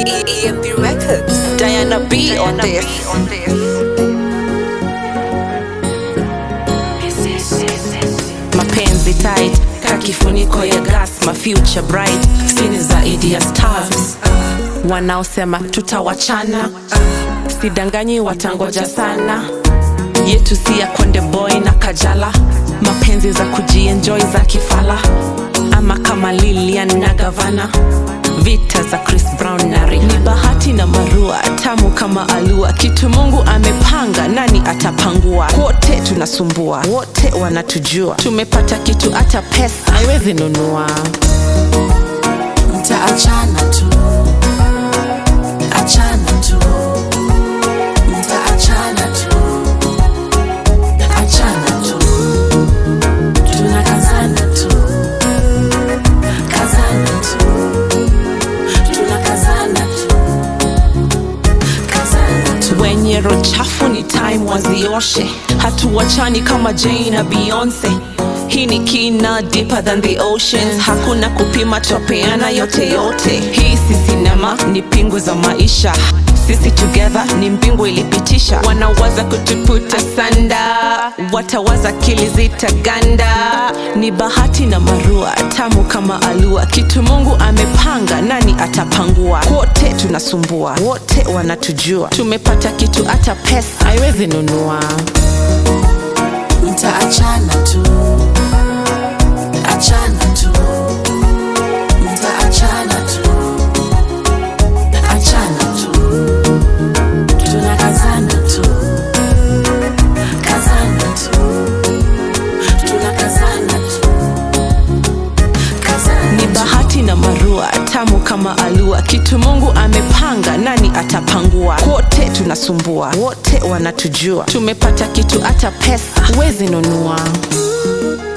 EMP Records. Diana B on this. Mapenzi tight, ka kifuniko ya gas, my future bright, sini zaidi ya stars. Wanaosema tutawachana, sidanganyi watangoja sana. Yetu si ya Konde Boy na Kajala, mapenzi za kujienjoy za kifala, ama kama Lilian na Gavana vita za Chris Brown na Rihanna. Ni bahati na marua tamu kama alua, kitu Mungu amepanga, nani atapangua? Wote tunasumbua, wote wanatujua, tumepata kitu hata pesa haiwezi nunua. Mtaachana tu, achana tu, mtaachana tu, achana tu, tunakazana tu, kazana tu, tunakazana tu, kazana tu. wenye roho chafu ni time wazioshe hatuwachani kama Jay na Beyonce hii ni kina deeper than the oceans hakuna kupima twapeana yote yote hii si sinema ni pingu za maisha sisi together ni mbingu ilipitisha wanawaza kutuputa sanda watawaza kili zitaganda ni bahati na marua tamu kama alua kitu mungu amepanga nani atapangua wote tunasumbua wote wanatujua tumepata kitu hata pesa haiwezi nunua Mtaachana tu, achana tu, mtaachana tu, achana tu, tunakazana tu, kazana tu, tunakazana tu, kazana ni bahati na marua tamu kama alua kitu mungu amepanga nani atapangua wote tunasumbua wote wanatujua tumepata kitu hata pesa huwezi nunua